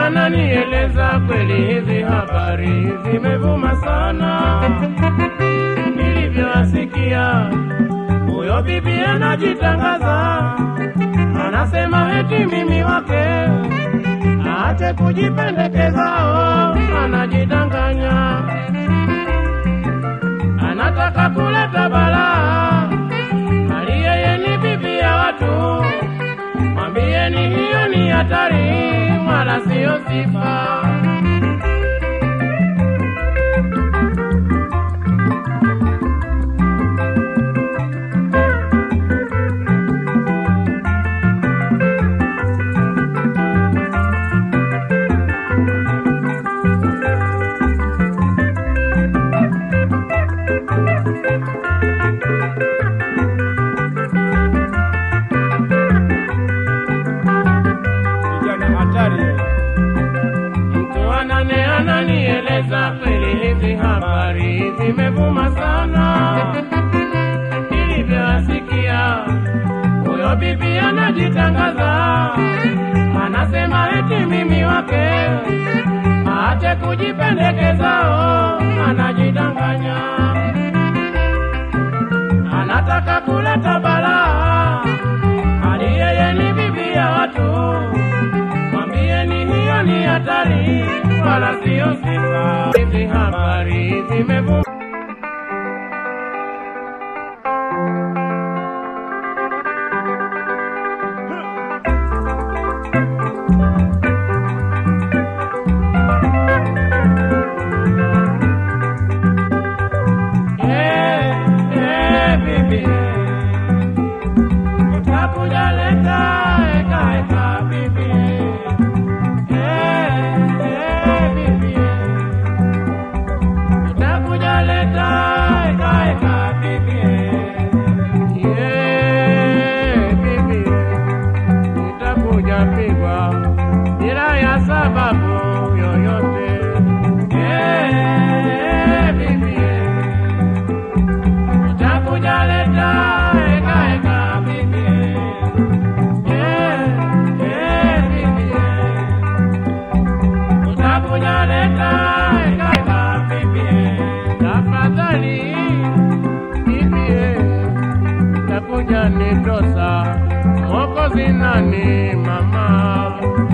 ananieleza kweli hizi habari zimevuma sana. Nilivyoasikia huyo bibi anajitangaza, anasema eti mimi wake, aache kujipendekeza, oh, anajidanganya, anataka kuleta balaa, hali yeye ni bibi ya watu. Mwambieni hiyo ni hatari, wala siyo sifa. Kijana hatari. Mtu anane ananieleza kweli hizi habari zimevuma sana. Nilivyoasikia huyo bibi anajitangaza, anasema eti mimi wake, aache kujipendekeza, oh, anajidanganya, anataka kuleta balaa, hali yeye ni bibi ya watu. Mwambieni hiyo ni hatari, wala siyo sifa. Hizi habari zimevuma Eh, eh, bibi. Utakuja leta eka eka bibi. Eh, eh, bibi. Utakuja leta eka eka bibi. Yeah, bibi. Utakuja pigwa bila ya sababu yoyote. Eh, bibi utakuja leta eka eka bibi eh eh bibi utakuja leta eka eka bibi tafadhali bibi utakuja nitosa mwokozi nani mama